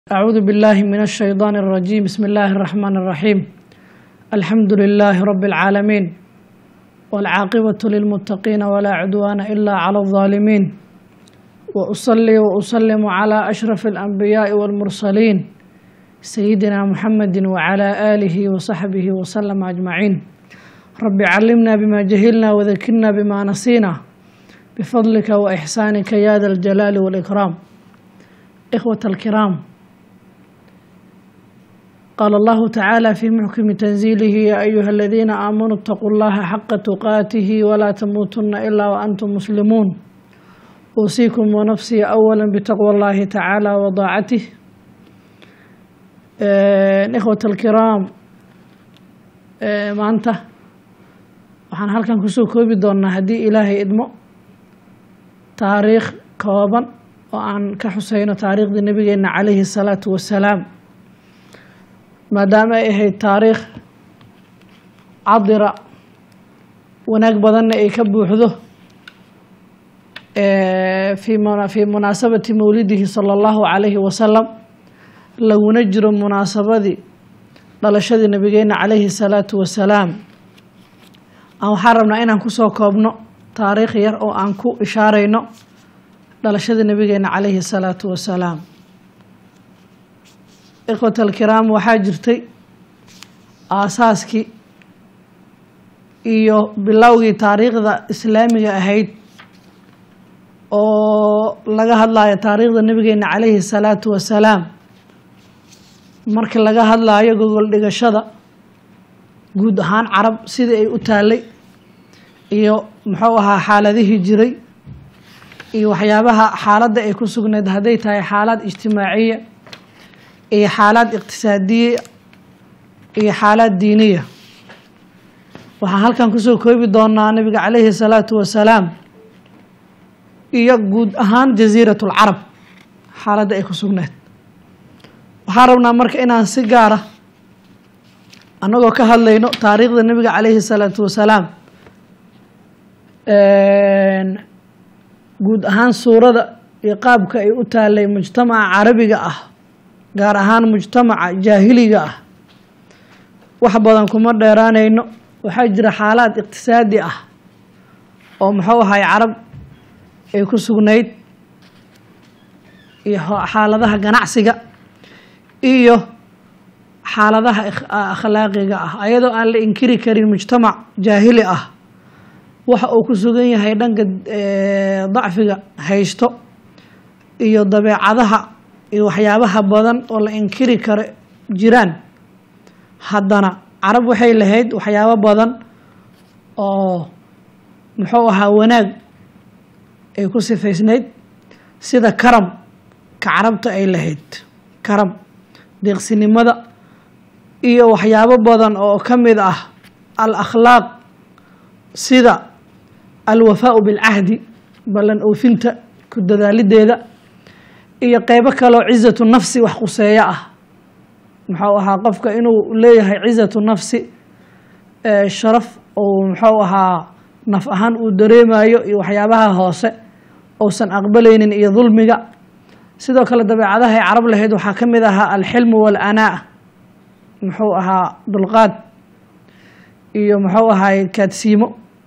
أعوذ بالله من الشيطان الرجيم بسم الله الرحمن الرحيم الحمد لله رب العالمين والعاقبة للمتقين ولا عدوان إلا على الظالمين وأصلي وأسلم على أشرف الأنبياء والمرسلين سيدنا محمد وعلى آله وصحبه وسلم أجمعين رب علمنا بما جهلنا وذكرنا بما نسينا بفضلك وإحسانك يا ذا الجلال والإكرام إخوة الكرام قال الله تعالى في محكم تنزيله يا أيها الذين آمنوا اتقوا الله حق تقاته ولا تموتن إلا وأنتم مسلمون أوصيكم ونفسي أولا بتقوى الله تعالى وضاعته إخوة الكرام maanta waxaan halkan kusoo koobi doonnaa haddii ilaahay idmo taariikh kooban oo aan ka xuseyno taariikhdii nabigeena calayhi الsalaatu wasalaam maadaama ay ahayd taariikh cadira wanaag badanna ay ka buuxdo fii munaasabati mowlidihi salى اllahu calayhi wasalam laguna jiro munaasabadii dhalashadii nabigeena calayhi الsalaatu wasalaam waxaan rabnaa inaan kusoo koobno taariikh yar oo aan ku ishaarayno dhalashadii nabigeena calayhi الsalaatu wasalaam ikhwat alkiraam waxaa jirtay aasaaskii iyo bilowgii taariikhda islaamiga ahayd oo laga hadlayo taariikhda nabigeena calayhi الsalaatu wasalaam marka laga hadlaayo gogol dhigashada guud ahaan carab sidii ay u taalay iyo muxuu ahaa xaaladihii jiray iyo waxyaabaha xaaladda ay ku sugnayd hadday tahay xaalad ijtimaaciya iyo xaalad iqtisaadiya iyo xaalad diiniya waxaan halkan kusoo koobi doonaa nabiga calayhi salaatu wasalaam iyo guud ahaan jasiirat lcarab xaaladda ay ku sugnayd waxaan rabnaa marka inaan si gaara annagoo ka hadlayno taariikhda nabiga calayhi salaatu wasalaam guud ahaan suurada iyo qaabka ay u taalay mujtamaca carabiga ah gaar ahaan mujtamaca jaahiliga ah wax badan kuma dheeraanayno waxaa jira xaalaad iqtisaadi ah oo muxuu ahay carab ay ku sugnayd iyo xaaladaha ganacsiga iyo xaaladaha akhlaaqiga ah ayadoo aan la inkiri karin mujtamac jaahili ah waxa uu ku sugan yahay dhanka dacfiga haysto iyo dabeecadaha iyo waxyaabaha badan oo la inkiri karo jiraan haddana carab waxay lahayd waxyaabo badan oo muxuu ahaa wanaag ay ku sifaysnayd sida karam ka carabta ay lahayd karam deeqsinimada iyo waxyaabo badan oo ka mid ah al akhlaaq sida alwafaau bilcahdi ballan oofinta ku dadaalideeda iyo qeybo kaleo cizatu nafsi wax quseeyo ah muxuu ahaa qofka inuu leeyahay cizatu nafsi sharaf ou muxuu ahaa naf ahaan uu dareemayo iyo waxyaabaha hoose ousan aqbalaynin iyo dulmiga sidoo kale dabeecadaha ay carab lahayd waxaa ka mid ahaa alxilmu waalanaa muxuu ahaa dulqaad iyo muxuu ahaay kaadsiimo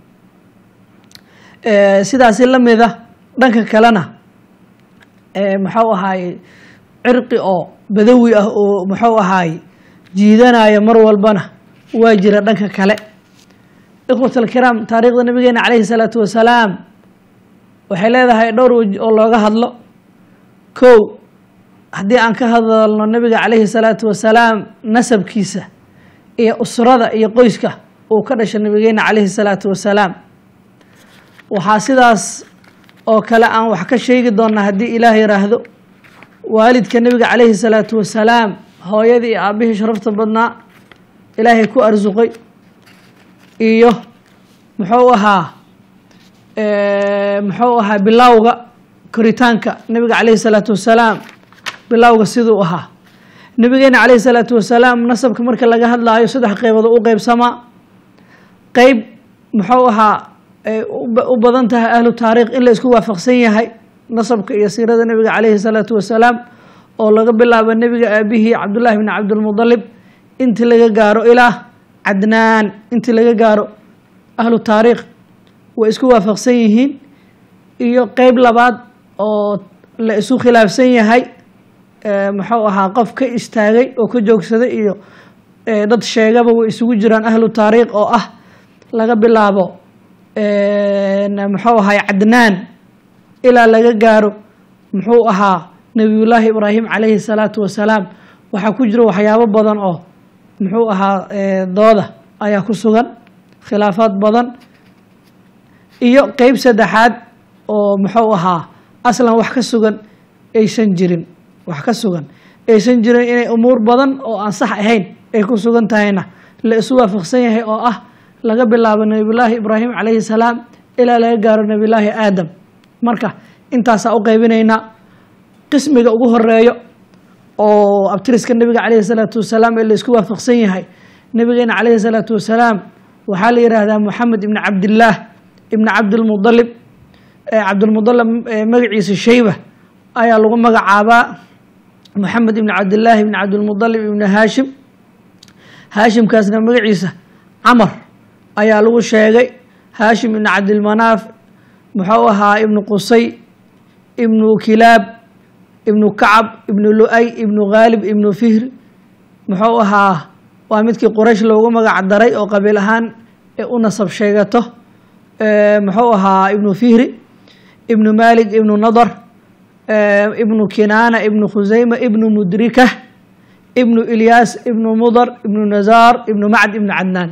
sidaasi la mida dhanka kalena muxuu ahaay cirqi oo badawi ah oo muxuu ahaay jiidanaya mar walbana waa jira dhanka kale ikhwat alkiraam taariikhda nabigeena calayhi salaatu wasalaam waxay leedahay dhowr wej oo looga hadlo kow haddii aan ka hadalno nabiga calayhi salaatu wasalaam nasabkiisa iyo usrada iyo qoyska uu ka dhashay nabigeena calayhi salaatu wasalaam waxaa sidaas oo kale aan wax ka sheegi doonaa haddii ilaah yiraahdo waalidka nabiga calayhi salaatu wasalaam hooyadii iyo aabihii sharafta badnaa ilaahay ku arsuqay iyo muxuu ahaa muxuu ahaa bilowga koritaanka nabiga calayhi salaatu wasalaam bilowga siduu ahaa nabigeena calayhi salaatu wasalaam nasabka marka laga hadlaayo saddex qeybood u qeybsamaa qeyb muxuu ahaa u badan tahay ahlu taariikh in la isku waafaqsan yahay nasabka iyo siirada nabiga calayhi salaatu wasalaam oo laga bilaabo nebiga aabihii cabdullaahi bni cabdilmudalib intii laga gaaro ilaa cadnaan intii laga gaaro ahlu taariikh way isku waafaqsan yihiin iyo qeyb labaad oo la isu khilaafsan yahay muxuu ahaa qof ka istaagay oo ka joogsaday iyo dad sheegaba way isugu jiraan ahlu taariikh oo ah laga bilaabo muxuu ahay cadnaan ilaa laga gaaro muxuu ahaa nebiyullaahi ibraahim calayhi salaatu wasalaam waxaa ku jira waxyaabo badan oo muxuu ahaa dooda ayaa ku sugan khilaafaad badan iyo qeyb saddexaad oo muxuu ahaa aslan wax ka sugan aysan jirin wax ka sugan aysan jirin inay umuur badan oo aan sax ahayn ay ku sugan tahayna la isu waafaqsan yahay oo ah laga bilaabo nebiyullaahi ibraahim calayhi salaam ilaa laga gaaro nebiyullaahi aadam marka intaasaa u qeybinaynaa qismiga ugu horeeyo oo abtiriska nebiga calayhi salaatu wasalaam ee la isku waafaqsan yahay nebigeena calayhi salaatu wasalaam waxaa la yidhaahdaa moxamed ibni cabdillaah ibni cabdilmudalib cabdilmudalib magaciisa shayba ayaa lagu magacaabaa moxamed ibni cabdillaahi ibni cabdilmudalib ibni haashim haashimkaasna magaciisa camar ayaa lagu sheegay haashim ibni cabdilmanaaf muxuu ahaa ibnu qusay ibnu kilaab ibnu kacab ibnu lu-ay ibnu khaalib ibnu fihr muxuu ahaa waa midkii quraysh loogu magac daray oo qabiil ahaan ee u nasab sheegato muxuu ahaa ibnu fihri ibnu malik ibnu nadar ibnu kinaana ibnu khusayma ibnu mudrika ibnu ilyaas ibnu mudar ibnu nazaar ibnu macd ibnu cadnaan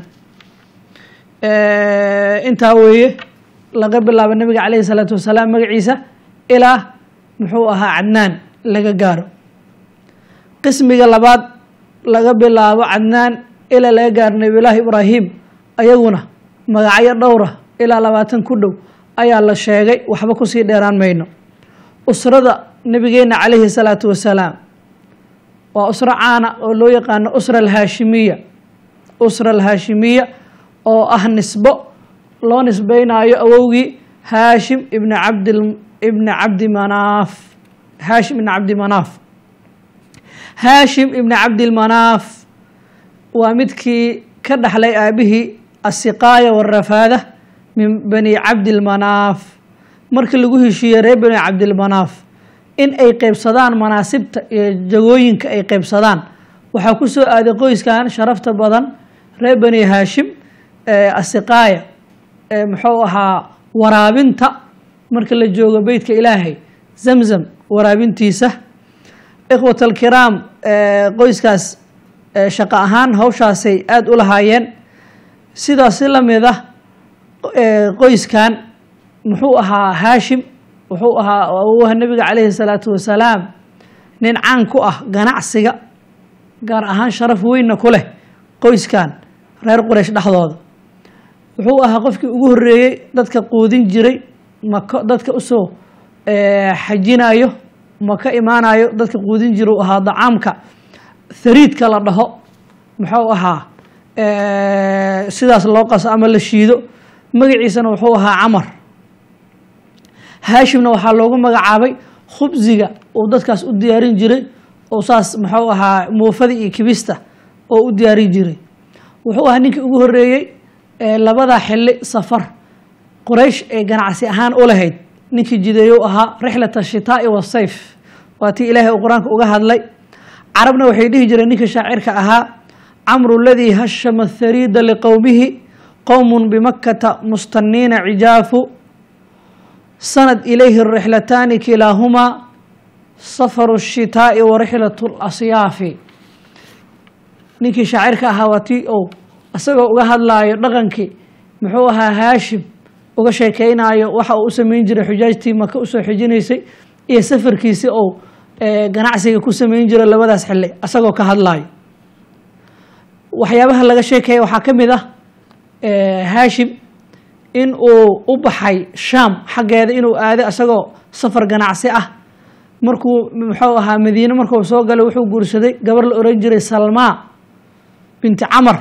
intaa weeye laga bilaabo nabiga calayhi salaatu wasalaam magaciisa ilaa muxuu ahaa cadnaan laga gaaro qismiga labaad laga bilaabo cadnaan ilaa laga gaaro nabiyullaahi ibraahim ayaguna magacyo dhowra ilaa labaatan ku dhow ayaa la sheegay waxba kusii dheeraan mayno usrada nebigeenna calayhi salaatu wasalaam waa usro caana oo loo yaqaano usra alhaashimiya usra alhaashimiya oo ah nisbo loo nisbeynaayo awowgii haashim ibni cabdi ibni cabdi manaaf haashim ibni cabdi manaaf haashim ibni cabdilmanaaf waa midkii ka dhaxlay aabihii asiqaaya warafaada min bani cabdilmanaaf markii lagu heshiiyey reer bani cabdilmanaaf in ay qeybsadaan manaasibta iyo jagooyinka ay qeybsadaan waxaa ku soo aaday qoyskan sharafta badan reer bani haashim asiqaaya muxuu ahaa waraabinta marka la joogo beytka ilaahay zamzam waraabintiisa ikhwat alkiraam qoyskaas shaqo ahaan hawshaasay aada u lahaayeen sidaas si lamid ah qoyskan muxuu ahaa haashim wuxuu ahaa awowaha nebiga calayhi salaatu wasalaam nin caan ku ah ganacsiga gaar ahaan sharaf weynna ku leh qoyskan reer quraysh dhexdooda wuxuu ahaa qofkii ugu horreeyey dadka quudin jiray mako dadka usoo xajinayo maka imaanayo dadka quudin jira u ahaa dacaamka hariidka la dhaho muxuu ahaa sidaas loo qaso ama la shiido magaciisana wuxuu ahaa camar haashimna waxaa loogu magacaabay khubsiga uu dadkaas u diyaarin jiray oo saas muxuu ahaa muufada iyo kibista oo u diyaarin jiray wuxuu ahaa ninkii ugu horreeyey labada xili safar quraysh ee ganacsi ahaan u lahayd ninkii jideeyo ahaa rixlat ashitaa'i wasayf waa tii ilaahay uu qur-aanka uga hadlay carabna waxay dhihi jireen ninka shaacirka ahaa camru ladii hashama hariida liqowmihi qowm bimakkata mustaniina cijaafu sanad ilayhi rixlataani kilaahumaa safaru shitaa'i wa rixlatu lasyaafi ninkii shaacirka ahaa waa tii ou isagoo uga hadlaayo dhaqankii muxuu ahaa haashim uga sheekeynaayo waxa uu u sameyn jiray xujaajtii maka usoo xijinaysay iyo safarkiisi ou ganacsiga ku sameyn jiray labadaas xili isagoo ka hadlaayo waxyaabaha laga sheekeeya waxaa ka mid ah haashim in uu u baxay shaam xaggeeda inuu aaday isagoo safar ganacsi ah markuu muxuu ahaa madiine markuu soo galay wuxuu guursaday gabar la oran jiray salmaa binti camar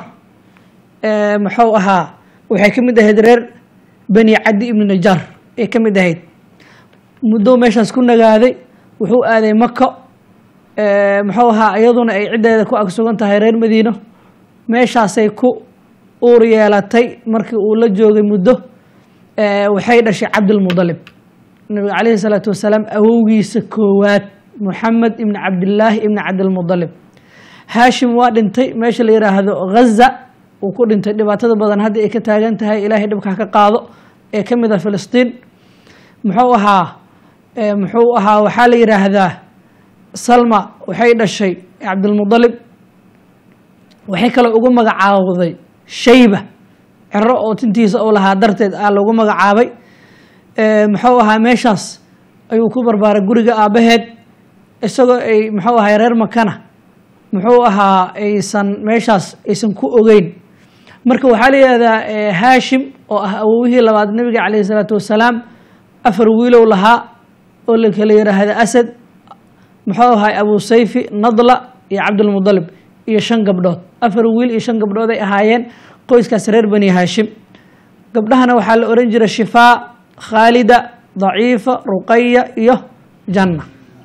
muxuu ahaa waxay ka mid ahayd reer bani cadi ibni najaar ay ka mid ahayd muddo meeshaas ku nagaaday wuxuu aaday mako muxuu ahaa iyaduna ay ciddeeda ku agsugan tahay reer madiino meeshaasay ku uur yeelatay markii uu la joogay muddo waxay dhashay cabdilmudalib nabiga calayhi salaatu wasalaam awowgiisa koowaad moxamed ibni cabdillaahi ibni cabdilmudalib haashim waa dhintay meesha la yidhaahdo ghaza uu ku dhintay dhibaatada badan hadda ay ka taagan tahay ilaahay dhibka ka qaado ee ka mid ah filistiin muxuu ahaa muxuu ahaa waxaa la yidhaahdaa salma waxay dhashay cabdilmudalib waxay kaloo ugu magacaawday shayba cero oo tintiisa uu lahaa darteed aa lagu magacaabay muxuu ahaa meeshaas ayuu ku barbaaray guriga aabbaheed isagoo ay muxuu ahay reer makana muxuu ahaa aysan meeshaas aysan ku ogeyn marka waxaa la yihahdaa haashim oo ah awowihii labaad nabiga calayhi salaatu wasalaam afar wiilow lahaa oo la kala yiraahda asad muxuu ahay abu sayfi nadla iyo cabdilmudalib iyo shan gabdhood afar wiil iyo shan gabdhood ay ahaayeen qoyskaas reer bani haashim gabdhahana waxaa la oran jiray shifaa khaalida daciifa ruqaya iyo janna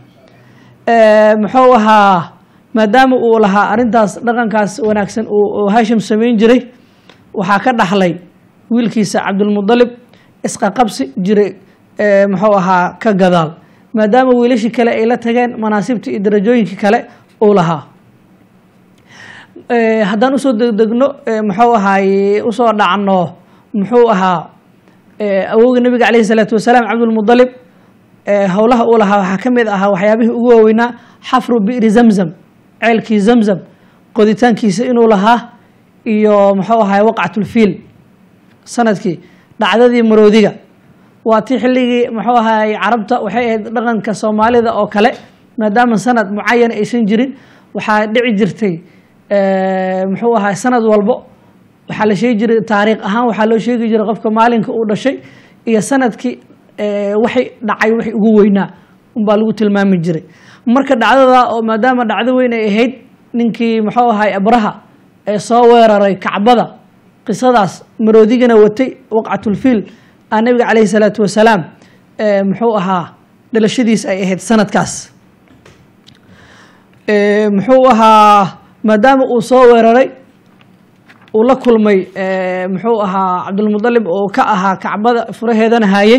muxuu ahaa maadaama uu lahaa arrintaas dhaqankaas wanaagsan uu haashim samayn jiray waxaa ka dhaxlay wiilkiisa cabdilmudalib isqaqabsi jiray muxuu ahaa ka gadaal maadaama wiilashii kale ay la tageen manaasibtii iyo darajooyinkii kale uu lahaa haddaan usoo degdegno muxuu ahaay usoo dhacno muxuu ahaa awowga nabiga calayhi salaatu wasalaam cabdilmudalib howlaha uu lahaa waxaa ka mid ahaa waxyaabihii ugu waaweynaa xafru bi'ri zamzam ceelkii zamzam qoditaankiisa inuu lahaa iyo muxuu ahaay waqcatulfiil sanadkii dhacdadii maroodiga waa ti xilligii muxuu ahaay carabta waxay ahayd dhaqanka soomaalida oo kale maadaama sanad mucayan aysan jirin waxaa dhici jirtay muxuu ahaay sanad walbo waxaa la sheegi jiray taariikh ahaan waxaa loo sheegi jiray qofka maalinka uu dhashay iyo sanadkii waxay dhacay waxay ugu weynaa unbaa lagu tilmaami jiray marka dhacdada oo maadaama dhacdo weyn ay ahayd ninkii muxuu ahaay abraha ee soo weeraray kacbada qisadaas maroodigana watay waqcatulfiil a nabiga calayhi salaatu wasalaam muxuu ahaa dhalashadiis ay ahayd sanadkaas muxuu ahaa maadaama uu soo weeraray uu la kulmay muxuu ahaa cabdilmudalib oo ka ahaa kacbada furaheedana haayey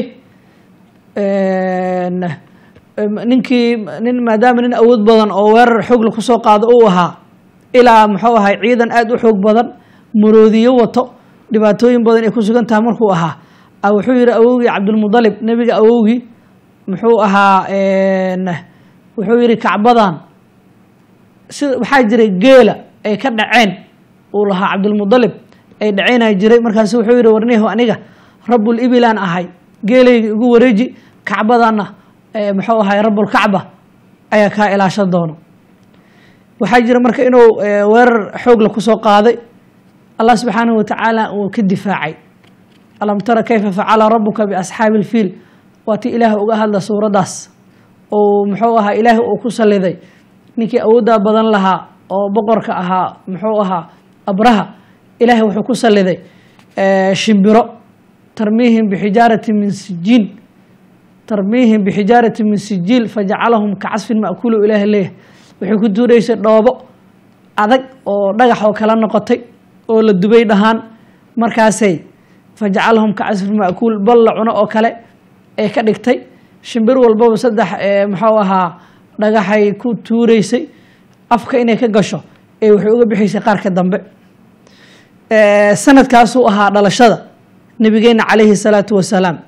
ninkii nin maadaama nin awood badan oo weerar xoogla kusoo qaado uu ahaa ilaa muxuu ahay ciidan aada u xoog badan maroodiyo wato dhibaatooyin badan ay ku sugan tahay markuu ahaa wuxuu yihi awowgii cabdilmudalib nebiga awowgii muxuu ahaa wuxuu yihi kacbadan sida waxaa jiray geela ay ka dhaceen uu lahaa cabdilmudalib ay dhaceynaa jiray markaasu wuxuu yihi warnihu aniga rabul ibilaan ahay geelayga igu wareeji kacbadanna muxuu ahay rabulkacba ayaa kaa ilaashan doono waxaa jira marka inuu weerar xoogla kusoo qaaday allah subxaanahu watacaala uu ka difaacay alam tara kayfa facala rabuka biasxaabi ilfiil waa ti ilaah uga hadla suuraddaas oo muxuu ahaa ilaahi uu ku saliday ninkii awooddaa badan lahaa oo boqorka ahaa muxuu ahaa abraha ilaahay wuxuu ku saliday shimbiro tarmiihim bixijaarati min sijiin tarmiihim bixijaarati min sijiil fajacalahum kacasfin ma'kuulu ilaah leeyahay waxay ku tuuraysay dhoobo adag oo dhagax oo kala noqotay oo la dubay dhahaan markaasay fajacalahum kacasfin ma'kuul bal la cuno oo kale ee ka dhigtay shimbir walbaba saddex muxuu ahaa dhagaxay ku tuureysay afka inay ka gasho ee waxay uga bixaysay qaarka dambe sanadkaasuu ahaa dhalashada nabigeena calayhi salaatu wasalaam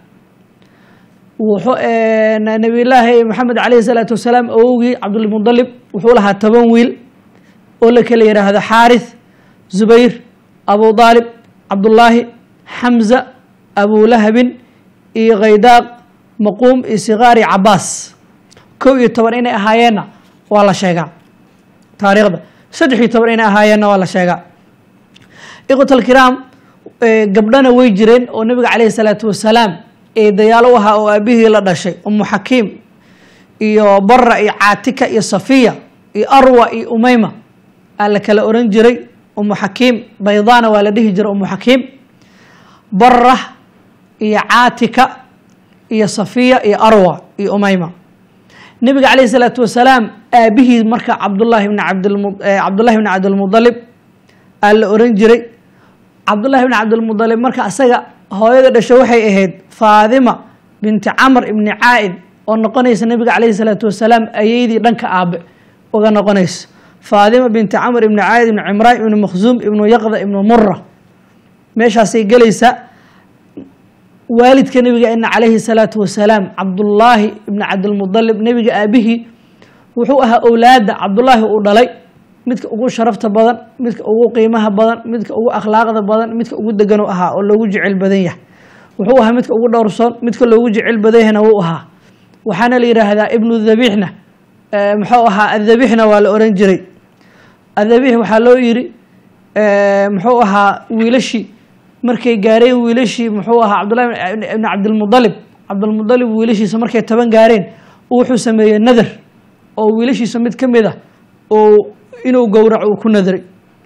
nabiyullaahi maxamed calayhi salaatu wasalaam awowgii cabdulmudalib wuxuu lahaa toban wiil oo la kala yidhaahdo xaarith zubayr abu daalib cabdullaahi xamza abulahabin iyo khaydaaq maquum iyo sikaari cabaas kow iyo toban inay ahaayeenna waa la sheegaa taariikhda saddex iyo toban inay ahaayeenna waa la sheegaa ikhwat alkiraam gabdhana way jireen oo nabiga calayhi salaatu wasalaam ee dayaalo u ahaa oo aabihii la dhashay umu xakiim iyo bara iyo caatika iyo safiya iyo arwa iyo umeyma aa la kala oran jiray umu xakiim baydana waa la dhihi jiray umu xakiim bara iyo caatika iyo safiya iyo arwa iyo umeyma nebiga calayhi salaatu wasalaam aabihii marka cabdullaahi bni cabdilmu cabdullahi bni cabdilmudalib aa la oran jiray cabdullahi bni cabdilmudalib marka asaga hooyada dhasho waxay ahayd faadima binti camr ibni caa'id oo noqonaysa nebiga calayhi salaatu wasalaam ayeydii dhanka aabe uga noqonaysa faadima binti camr ibni caa'id ibni cimraan ibni makhzuum ibnu yaqda ibnu mura meeshaasay gelaysaa waalidka nebiga ina calayhi salaatu wasalaam cabdullaahi ibni cabdilmudalib nebiga aabihii wuxuu ahaa owlaadda cabdullaahi uu dhalay midka ugu sharafta badan midka ugu qiimaha badan midka ugu akhlaaqda badan midka ugu degan u ahaa oo loogu jecel badan yahay wuxuu ahaa midka ugu dhowrsoon midka loogu jecel badan yahna wuu ahaa waxaana la yidhaahdaa ibnu dhabiixna muxuu ahaa adhabiixna waa la oran jiray adhabiix waxaa loo yiri muxuu ahaa wiilashii markay gaareen wiilashii muxuu ahaa cabdullahi ibni cabdilmudalib cabdilmudalib wiilashiisa markay toban gaareen wuxuu sameeyey nadar oo wiilashiisa mid ka mid a oo inuu gowraco uu ku nadray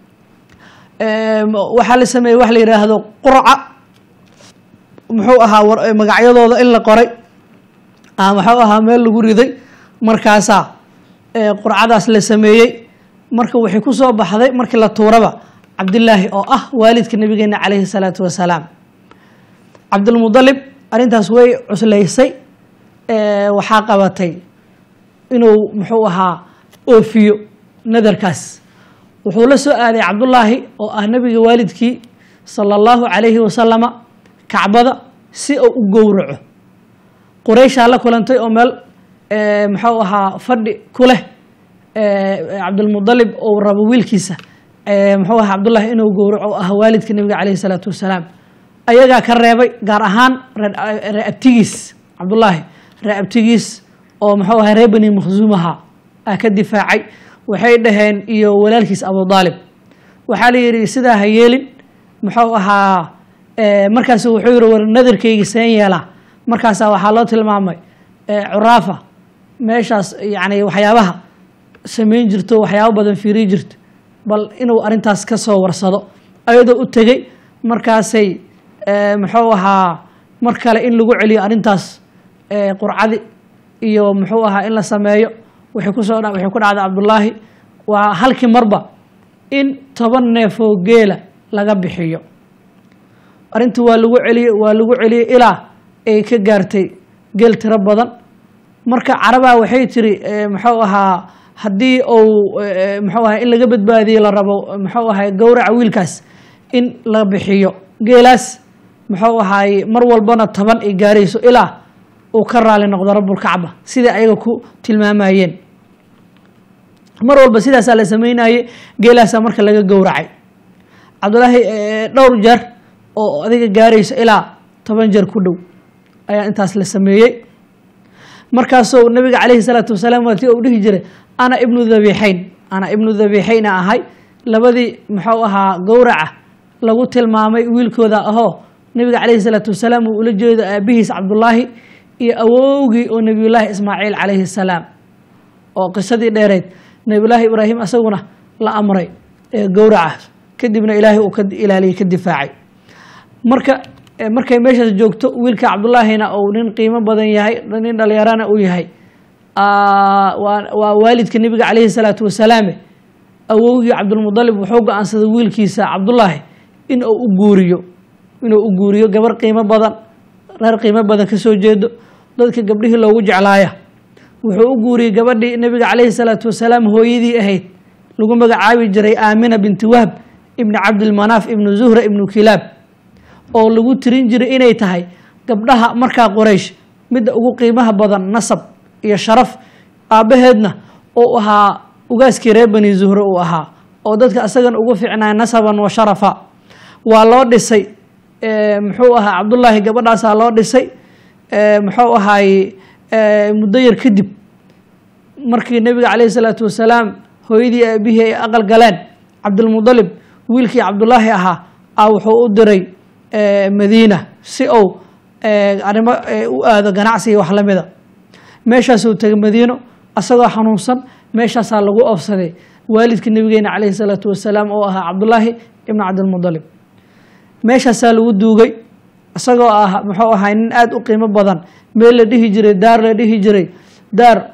waxaa la sameeyey wax la yidhaahdo qurca muxuu ahaa magacyadooda in la qoray muxuu ahaa meel lagu riday markaasaa qurcadaas la sameeyey marka waxay ku soo baxday markii la tuuraba cabdillaahi oo ah waalidka nabigeena calayhi salaatu wasalaam cabdilmudalib arrintaas way cuslaysay waxaa qabatay inuu muxuu ahaa oofiyo nadarkaas wuxuu la soo aaday cabdullaahi oo ah nabiga waalidkii sala allahu calayhi wasalama kacbada si uu u gowraco qurayshaa la kulantay oo meel muxuu ahaa fadhi ku leh cabdilmudalib ou rabo wiilkiisa muxuu aha cabdullahi inuu gowraco o ah waalidka nebiga calayhi salaatu wasalaam ayagaa ka reebay gaar ahaan ree abtigiis cabdullaahi ree abtigiis oo muxuu aha ree bani makhzuumaha ah ka difaacay waxay dhaheen iyo walaalkiis abu daalib waxaa la yidhi sidaa ha yeelin muxuu ahaa markaas wuxuu yihi war nadarkayga seen yeelaa markaasaa waxaa loo tilmaamay curaafa meeshaas yani waxyaabaha samayn jirto waxyaabo badan fiiri jirto bal inuu arrintaas ka soo warsado ayadoo u tegey markaasay muxuu ahaa mar kale in lagu celiyo arrintaas qurcadi iyo muxuu ahaa in la sameeyo waxay kusoo waxay ku dhacday cabdullaahi waa halkii marba in toban neefoo geela laga bixiyo arrintii waa lagu celiyey waa lagu celiyey ilaa ay ka gaartay geel tiro badan marka carabaa waxay tiri muxuu ahaa haddii uu muxuu ahaa in laga badbaadiyo la rabo muxuu ahay gowraca wiilkaas in la bixiyo geelaas muxuu ahaay mar walbana toban ay gaarayso ilaa uu ka raali noqdo rabulkacba sidai ayaga ku tilmaamayeen mar walba sidaasaa la sameynayey geelaasaa marka laga gowracay cabdullaahi dhowr jeer oo adiga gaarayso ilaa toban jeer ku dhow ayaa intaas la sameeyey markaasuu nabiga calayhi salaatu wasalaam waati uu dhihi jiray ana ibnu dhabiixayn ana ibnu dhabiixayna ahay labadii muxuu ahaa gowraca lagu tilmaamay wiilkooda ahoo nabiga calayhi salaatu wasalaam uu ula jeedo aabihiis cabdullaahi iyo awowgii oo nebiyullaahi ismaaciil calayhi salaam oo qisadii dheereyd nebiyullaahi ibraahim asaguna la amray gowraca kadibna ilaahay uu ka ilaaliyey ka difaacay marka markay meeshaas joogto wiilka cabdullaahina uu nin qiimo badan yahay nin dhalinyarana uu yahay waa waalidka nebiga calayhi salaatu wasalaame awowgii cabdulmudalib wuxuu go-aansaday wiilkiisa cabdullaahi in uu u guuriyo inuu u guuriyo gabar qiimo badan reer qiimo badan ka soo jeedo dadka gabdhihii loogu jeclaaya wuxuu u guuriyey gabadhii nebiga calayhi salaatu wasalaam hooyadii ahayd lagu magacaabi jiray aamina binti wahb ibni cabdilmanaaf ibnu zuhra ibnu kilaab oo lagu tirin jiray inay tahay gabdhaha markaa qoraysh midda ugu qiimaha badan nasab iyo sharaf aabbaheedna uu ahaa ugaaskii reer bani zuhre uu ahaa oo dadka isagan ugu fiicnaa nasaban wa sharafa waa loo dhisay muxuu ahaa cabdullaahi gabadhaasaa loo dhisay muxuu ahaay muddo yar kadib markii nebiga calayhi salaatu wasalaam hooyadii aabihii ay aqal galeen cabdilmudalib wiilkii cabdullaahi ahaa a wuxuu u diray madiina si uu arrimo u aado ganacsiga wax lamida meeshaasuu tegay madiino asagoo xanuunsan meeshaasaa lagu oofsaday waalidka nebigeena calayhi salaatu wasalaam oo ahaa cabdullaahi ibnu cabdilmudalib meeshaasaa lagu duugay isagoo ah muxuu ahaa nin aada u qiimo badan meel la dhihi jiray daar la dhihi jiray daar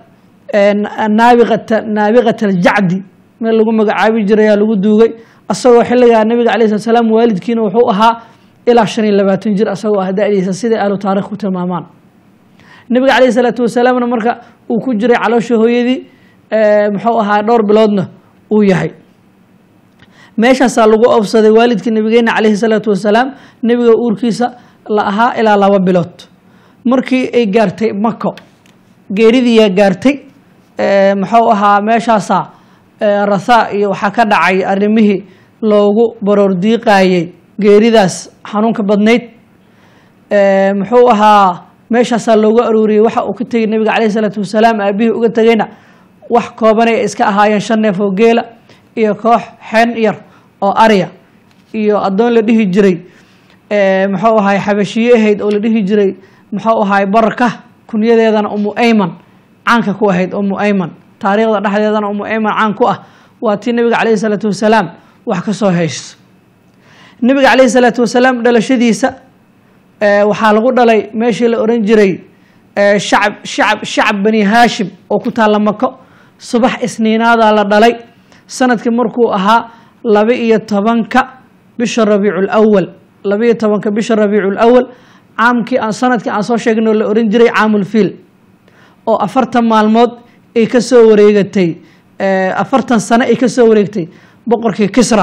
naabiqata naabiqat aljacdi meel lagu magacaabi jirayaa lagu duugay asagoo xilligaa nabiga alayh slat salaam waalidkiina wuxuu ahaa ilaa shan iyo labaatan jir asagoo ah da-diisa siday ahlu taarikh ku tilmaamaan nabiga calayh salaatu wasalaamna marka uu ku jiray caloosha hooyadii muxuu ahaa dhowr biloodna uu yahay meeshaasaa lagu obsaday waalidkii nabigeena calayhi salaatu wasalaam nebiga uurkiisa la ahaa ilaa laba bilood markii ay gaartay mako geeridiiyaa gaartay muxuu ahaa meeshaasaa rathaa iyo waxaa ka dhacay arrimihii loogu baroordiiqayey geeridaas xanuunka badnayd muxuu ahaa meeshaasaa loogu aruuriyey waxa uu ka tegey nabiga calayhi salaatu wasalaam aabihii uga tegeyna wax koobanay ay iska ahaayeen shan neef oo geela iyo koox xeen yar oo arya iyo addoon la dhihi jiray muxuu ahaay xabashiye ahayd oo la dhihi jiray muxuu ahaay baraka kunyadeedana umu ayman caanka ku ahayd umu ayman taariikhda dhexdeedana umu ayman caan ku ah waa tii nabiga calayhi salaatu wasalaam wax ka soo hayso nabiga calayhi salaatu wasalaam dhalashadiisa waxaa lagu dhalay meeshii la oran jiray shacab shacab shacab bani haashim oo ku taalla mako subax isniinaadaa la dhalay sanadkii markuu ahaa laba iyo tobanka bisha rabiicu lawal laba iyo tobanka bisha rabiicu lawal caamkii aan sanadkii aan soo sheegnoo la oran jiray caamulfiil oo afartan maalmood ay ka soo wareegatay afartan sano ay ka soo wareegtay boqorkii kisra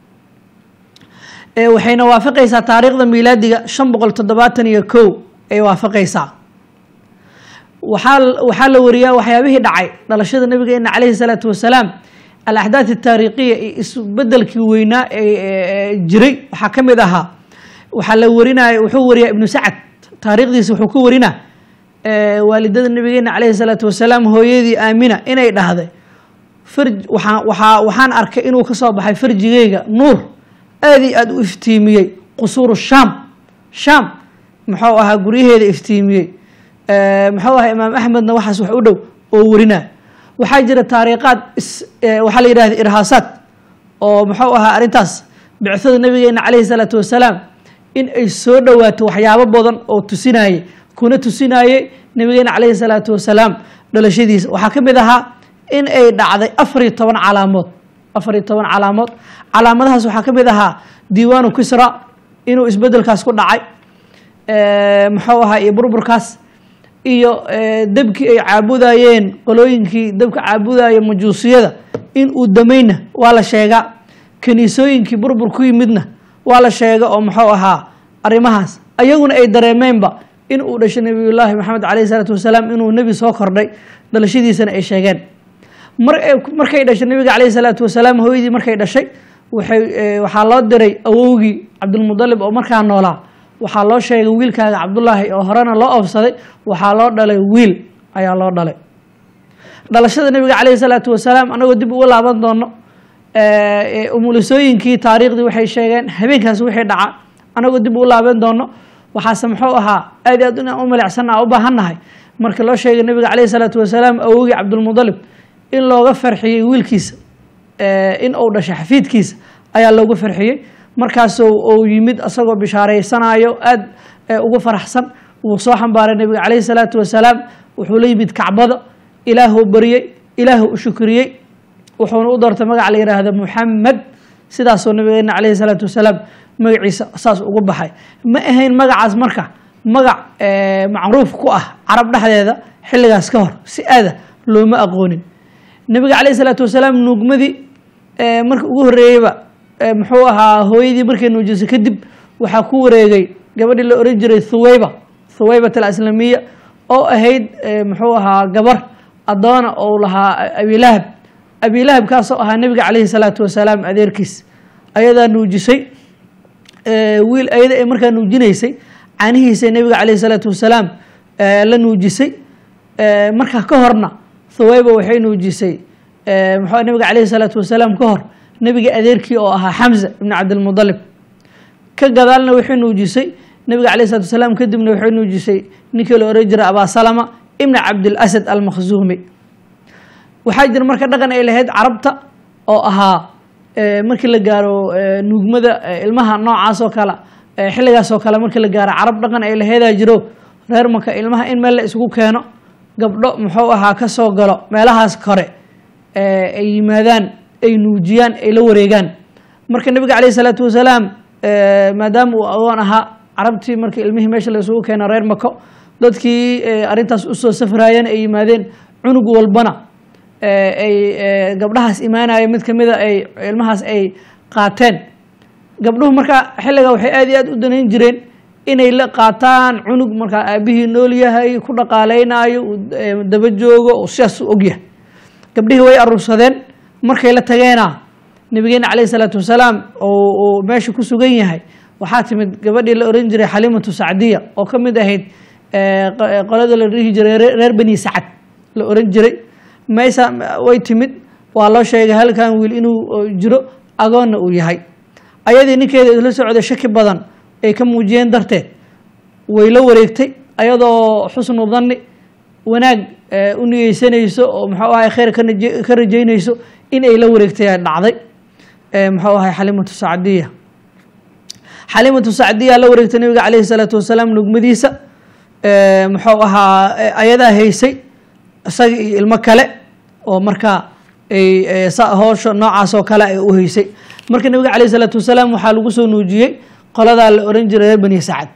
waxayna waafaqaysaa taariikhda miilaadiga shan boqol toddobaatan iyo kow ay waafaqaysaa waxaa waxaa la wariyaa waxyaabihii dhacay dhalashada nabigeena calayhi salaatu wasalaam alaxdaad ataariikhiya iyo isbedelkii weynaa ee jiray waxaa ka mid ahaa waxaa la warinaya wuxuu wariyaa ibnu sacad taariikhdiisa wuxuu ku warinaa waalidada nabigeena calayhi salaatu wasalaam hooyadii aamina inay dhahday farj waxaa waxaa waxaan arkay inuu ka soo baxay farjigeyga nuur aad iyo aada u iftiimiyey qusuuru shaam shaam muxuu ahaa guryaheeda iftiimiyey muxuu ahaa imaam axmedna waxaas wax u dhow oo warinaa waxaa jira taariikhaad waxaa la yidhahda irhaasaad oo muxuu ahaa arrintaas bicada nabigeena calayhi salaatu wasalaam in ay soo dhowaato waxyaabo badan oo tusinayey kuna tusinayey nabigeena calayhi salaatu wasalaam dhalashadiisa waxaa ka mid ahaa in ay dhacday afar iyo toban calaamood afar iyo toban calaamood calaamadahaas waxaa ka mid ahaa diiwaanu kisra inuu isbedelkaas ku dhacay muxuu ahaa iyo burburkaas iyo debkii ay caabudayeen qolooyinkii dabka caabudaya majuusiyada in uu damayna waa la sheegaa kaniisooyinkii burbur ku yimidna waa la sheega oo muxuu ahaa arrimahaas ayaguna ay dareemeenba in uu dhashay nabiyullaahi maxamed calayhi salaatu wasalaam inuu nebi soo kordhay dhalashadiisana ay sheegeen mar markay dhashay nabiga calayhi salaatu wasalaam hooyadii markay dhashay waxay waxaa loo diray awowgii cabdulmudalib oo markaa noolaa waxaa loo sheegay wiilkaaga cabdullaahi oo horena loo oofsaday waxaa loo dhalay wiil ayaa loo dhalay dhalashada nabiga calayhi salaatu wasalaam anagoo dib uga laaban doono umulisooyinkii taariikhdii waxay sheegeen habeenkaas wixii dhaca anagoo dib uga laaban doono waxaase muxuu ahaa aad i aad inaan u maleecsanna u baahannahay marka loo sheegay nabiga calayhi salaatu wasalaam awowgii cabdulmudalib in looga farxiyey wiilkiisa in uu dhashay xafiidkiisa ayaa looga farxiyey markaasuu uu yimid asagoo bishaaraysanayo aad ugu faraxsan wuu soo xambaaray nabiga calayhi salaatu wasalaam wuxuu la yimid kacbada ilaahuu baryey ilaahuu u shukriyey wuxuuna u doortay magac la yidhaahdo muxamed sidaasoo nabigeena calayhi salaatu wasalaam magaciisa saas ugu baxay ma ahayn magacaas marka magac macruuf ku ah carab dhexdeeda xilligaas ka hor si aada looma aqoonin nabiga calayhi salaatu wasalaam nuugmadii marka ugu horreeyeyba muxuu ahaa hooyadii markay nuujisay kadib waxaa ku wareegay gabadhii la oran jiray thuwayba thuwaybat alaslamiya oo ahayd muxuu ahaa gabar addoona ou lahaa abilahab abilahab kaasoo ahaa nebiga calayhi salaatu wasalaam adeerkiis ayadaa nuujisay wiil ayada ee markaa nuujinaysay caanihiisa nebiga calayhi salaatu wasalaam la nuujisay markaa ka horna thuwayba waxay nuujisay muxuu nabiga calayhi salaatu wasalaam ka hor nebiga adeerkii oo ahaa xamza ibni cabdilmudalib ka gadaalna waxay nuujisay nebiga calayhi salatu wasalaam kadibna waxay nuujisay ninkii la oran jiray abaasalama ibni cabdilasad almakhzuumi waxaa jira marka dhaqan ay lahayd carabta oo ahaa markii la gaaro nuugmada ilmaha noocaas oo kale xilligaas oo kale markii la gaaro carab dhaqan ay lahaydaa jiro reer maka ilmaha in meel la isugu keeno gabdho muxuu ahaa ka soo galo meelahaas kore ay yimaadaan ay nuujiyaan ay la wareegaan marka nebiga calayhi salaatu wasalaam maadaama uu agoon ahaa carabtii markii ilmihii meesha la isugu keena reer mako dadkii arrintaas usoo safraayeen ay yimaadeen cunug walbana ay gabdhahaas imaanaya mid kamida ay ilmahaas ay qaateen gabdhuhu markaa xilligaa waxay aad iyo aad u danayn jireen inay la qaataan cunug markaa aabihii nool yahay ku dhaqaaleynaayo daba joogo oo sidaas u ogyahay gabdhihii way aruursadeen markay la tageena nabigeena calayhi salaatu wasalaam uu meesha ku sugan yahay waxaa timid gabadhii la oran jiray xaliimatu sacdiya oo ka mid ahayd qolada la dhihi jiray reer bani sacad la oran jiray maysa way timid waa loo sheegay halkan wiil inuu jiro agoonna uu yahay ayadii ninkeeda isla socday shaki badan ay ka muujiyeen darteed way la wareegtay ayadoo xusnu danni wanaag u niyeysanayso oo muxuu ahay khayr ka rajaynayso in ay la wareegtay dhacday muxuu ahay xaliimatu sacdiya xaliimatu sacdiya la wareegtay nabiga calayhi salaatu wasalaam nugmadiisa muxuu ahaa ayadaa haysay isaga iyo ilmo kale oo markaa ay hoosha noocaas oo kale ay u haysay marka nabiga calayhi salaatu wasalaam waxaa lagu soo nuujiyey qoladaa la oran jiray reer bani sacad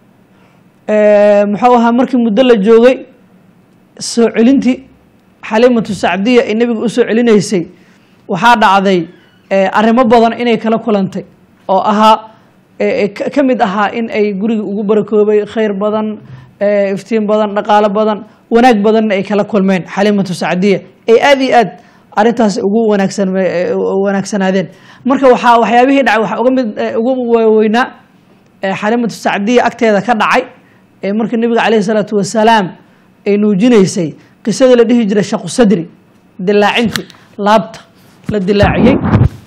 muxuu ahaa markii muddo la joogay soo celintii xaliimatu sacdiya ay nebiga u soo celinaysay waxaa dhacday arrimo badan inay kala kulantay oo ahaa ka mid ahaa in ay guriga ugu barakoobay khayr badan iftiin badan dhaqaalo badan wanaag badanna ay kala kulmeen xaliimatu sacdiya ay aad iyo aad arrintaas ugu wanaagsan wanaagsanaadeen marka waxaa waxyaabihii dhacay waxaa uga mid ugu waaweynaa xaliimatu sacdiya agteeda ka dhacay markii nebiga calayhi salaatu wasalaam ay nuujinaysay qisadii la dhihi jiray shaqu sadri dilaacintii laabta la dilaaciyey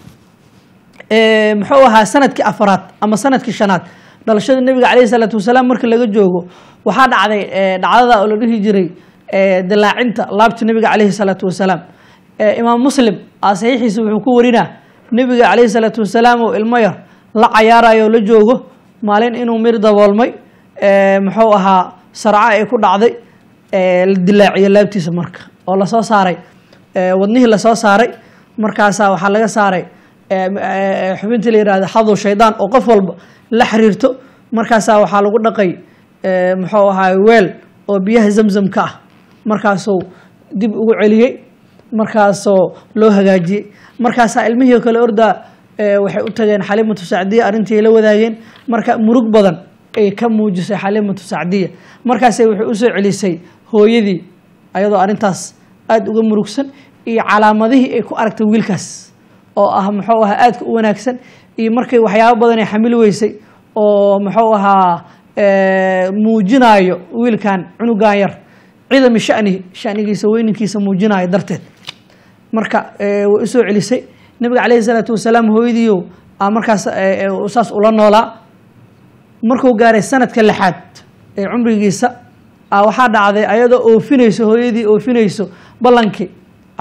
muxuu ahaa sanadkii afaraad ama sanadkii shanaad dhalashada nebiga calayhi salaatu wasalaam markii laga joogo waxaa dhacday dhacdada oo la dhihi jiray dilaacinta laabta nebiga calayhi salaatu wasalaam imaam muslim a saxiixiisa wuxuu ku warinaa nebiga calayhi salaatu wasalaam oo ilmo yar la cayaarayo oo la joogo maalin inuu mir daboolmay muxuu ahaa sarco ay ku dhacday la dilaaciyo laabtiisa marka oo lasoo saaray wadnihii lasoo saaray markaasaa waxaa laga saaray xubintii la yihahda xadu shaydaan oo qof walba la xiriirto markaasaa waxaa lagu dhaqay muxuu ahaa weel oo biyaha zamzamka ah markaasuu dib ugu celiyey markaasoo loo hagaajiyey markaasaa ilmihii kale ordaa waxay u tageen xaliimatu sacdiya arrintii ay la wadaageen marka murug badan ay ka muujisay xaliimatu sacdiya markaase waxay usoo celisay hooyadii ayadoo arrintaas aada uga murugsan iyo calaamadihii ay ku aragtay wiilkaas oo ah muxuu ahaa aadka u wanaagsan iyo markay waxyaabo badan ay xamili weysay oo muxuu ahaa muujinaayo wiilkan cunugan yar cidami shanihi shanigiisa weyninkiisa muujinaayo darteed marka way usoo celisay nabiga calayhi salaatu wasalaam hooyadiiyo markaas saas ula noolaa markuu gaaray sanadka lixaad ee cumrigiisa waxaa dhacday ayadoo oofinayso hooyadii oofinayso ballankii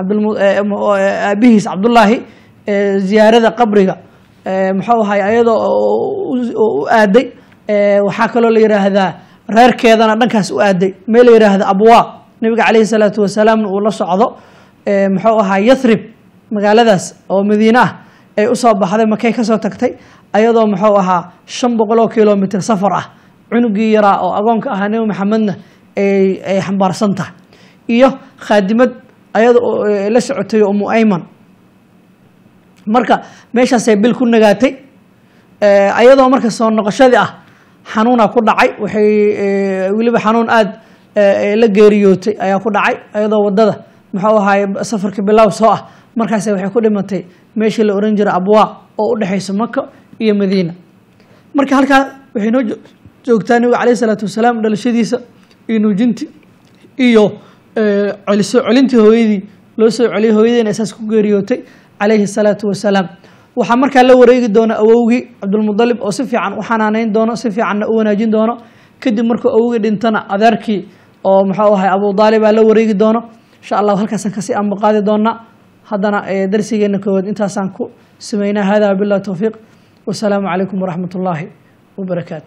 aabihiis cabdullaahi ziyaarada qabriga muxuu ahay ayadoo u aaday waxaa kaloo la yiraahdaa reerkeedana dhankaas u aaday meel la yiraahda abwaa nabiga calayhi salaatu wasalaamna uu la socdo muxuu ahaa yathrib magaaladaas oo madiine ah ay usoo baxday makay kasoo tagtay ayadoo muxuu ahaa shan boqol oo kilomitr safar ah cunugii yaraa oo agoonka ahaa nebi maxamedna ay xambaarsan tahay iyo khaadimad ayada la socotay umu ayman marka meeshaasay bil ku nagaatay ayadoo marka soo noqoshadii ah xanuuna ku dhacay waxay weliba xanuun aada la geeriyootay ayaa ku dhacay ayadoo wadada muxuu ahaay safarka bilow soo ah markaas waxay ku dhimatay meeshii la oran jiray abwaa oo u dhexaysa maka iyo madiina marka halkaa waxay noo joogtaa nabiga calayh isalaatu wasalaam dhalashadiisa iyo nuujintii iyo soo celintii hooyadii loo soo celiyay hooyadiina saas ku geeriyootay calayhi salaatu wasalaam waxaa markaa la wareegi doona awowgii cabdulmudalib oo si fiican u xanaaneyn doono si fiicanna u wanaajin doono kadib markuu awowgii dhintana adeerkii oo muxuu ahay abu daalibaa la wareegi doono insha allahu halkaasaan kasii ambaqaadi doonaa haddana darsigeena koowaad intaasaan ku sameynaa hada wabillahi towfiiq wasalaamu calaykum waraxmat ullaahi wabarakaatu